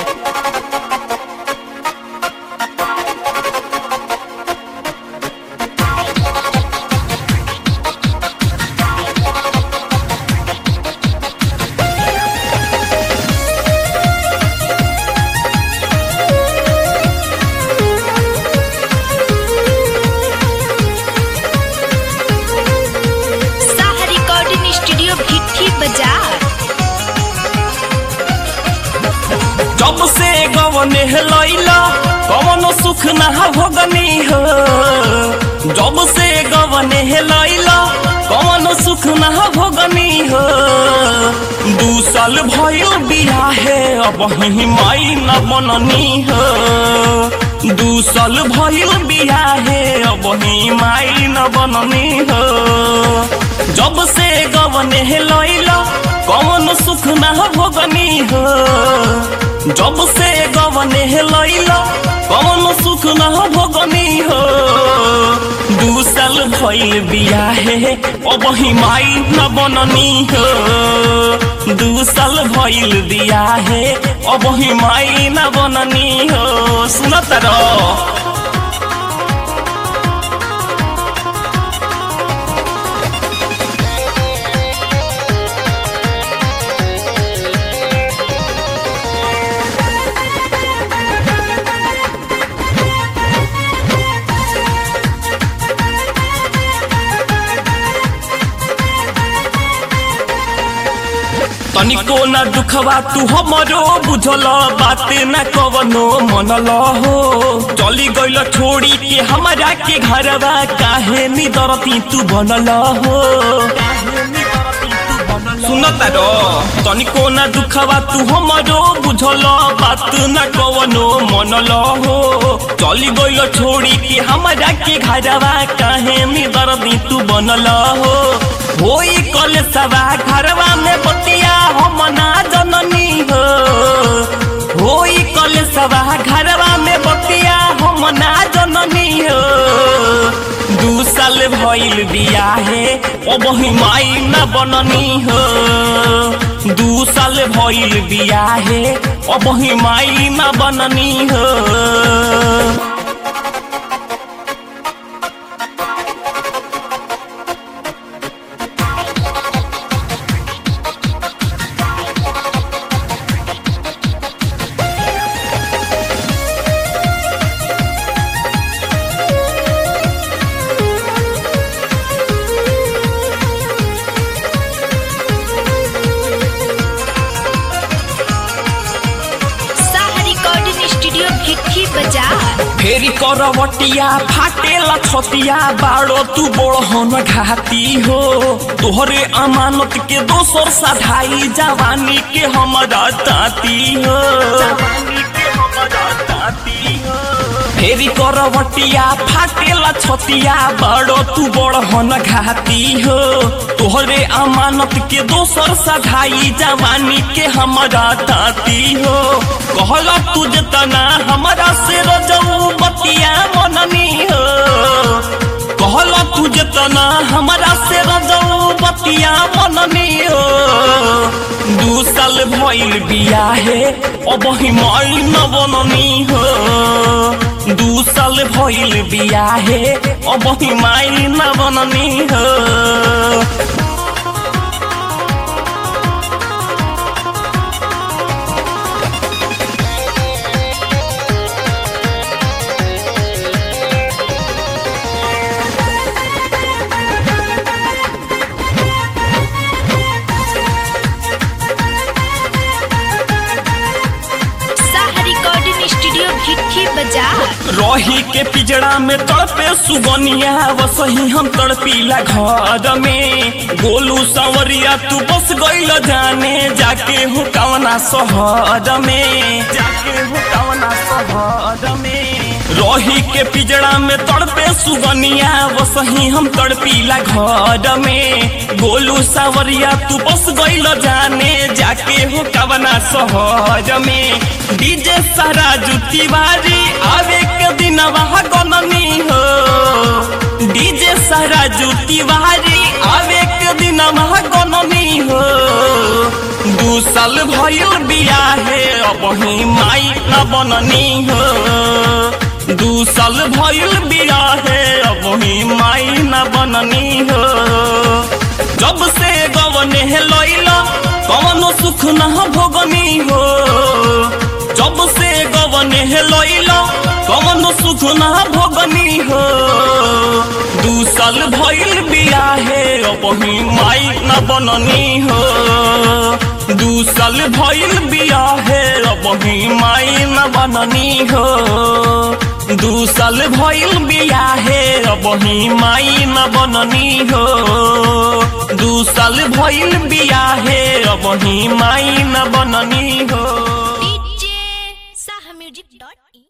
Saha recording studio भिट्ठी बाजार जब से गवने लैला कवनो सुख ना भोगनी हो जब से गवने लैला कवनो सुख ना भोगनी हो दू साल भइल बियाहे अब ही माई न बननी हो दू साल भइल बियाहे अब ही माई न बननी हो जब से गवने लैला कौन सुख ना भोगनी हो जब से गवने लैला कौन सुख ना भोगनी हो दू साल भइल बियाहे अब ही माई न बननी हो दू साल भइल बियाहे अब ही माई न बननी हो सुनत रह तनिको न दुखवा तू हमरो बुझल बाते न कवनो मनल हो चली गइल छोड़ी के हमरा के घरवा काहे नी दरती तू बनल हो सुनत रो तनिको न दुखवा तू हमरो बुझल बात न कवनो मनल हो चली गइल छोड़ी के हमरा के घरवा काहे नी दरती तू बनल हो होई कल सवा घरवा में बतिया हम ना जननी हो होई कल सवा घरवा में बतिया हम ना जननी हो दू साल भइल बियाहे अब ही माई न बननी हो दू साल भइल बियाहे अब ही माई न बननी हो साहा रिकॉर्डिंग स्टूडियो भिट्ठी बाजार फेरी करवटिया फाटेला छतिया बाड़ो तू बड़हन घाती हो तोहरे अमानत के दोसर साधाई जवानी के हमरा ताती हो फेरी करवटिया फाटेला छतिया बाड़ो तू बड़हन घाती हो तोहरे अमानत के दोसर साधाई जवानी के हमरा ताती हो कहला तुझ तना हमरा से रजऊ बतिया मननी हो कहला तुझ तना हमरा से रजऊ बतिया मननी हो दू साल भइल बियाहे अब ही माई न बननी हो दू साल भइल बियाहे अब ही माई न बननी हो साहा रिकॉर्डिंग स्टूडियो भिट्ठी बाजार रही के पिजड़ा में तड़पे सुगनिया वसही हम तड़पीला घर में गोलू संवरिया तू बस गइल जाने जाके हो कवना शहर में जाके हो कवना शहर में रही के पिजड़ा में तड़पे सुगनिया वसही हम तड़पीला घर में गोलू सावरिया तू बस गइल जाने जाके हो कवना शहर में डीजे सारा तिवारी आवे के दिन वहाँ गननी हो डीजे सारा तिवारी आवे के दिन वहाँ गननी हो दू साल भइल बियाहे अब ही माई न बननी हो दू साल भइल बियाहे अब ही माई न बननी हो जब से गवने लैला कवनो सुख न भोगनी हो जब से गवने लैला कवनो सुख न भोगनी हो दू साल भइल बियाहे अब ही माई न बननी हो दू साल भइल बियाहे अब ही माई न बननी हो दू साल भइल बियाहे अब ही माई न बननी हो दू साल भइल बियाहे अब ही माई न बननी हो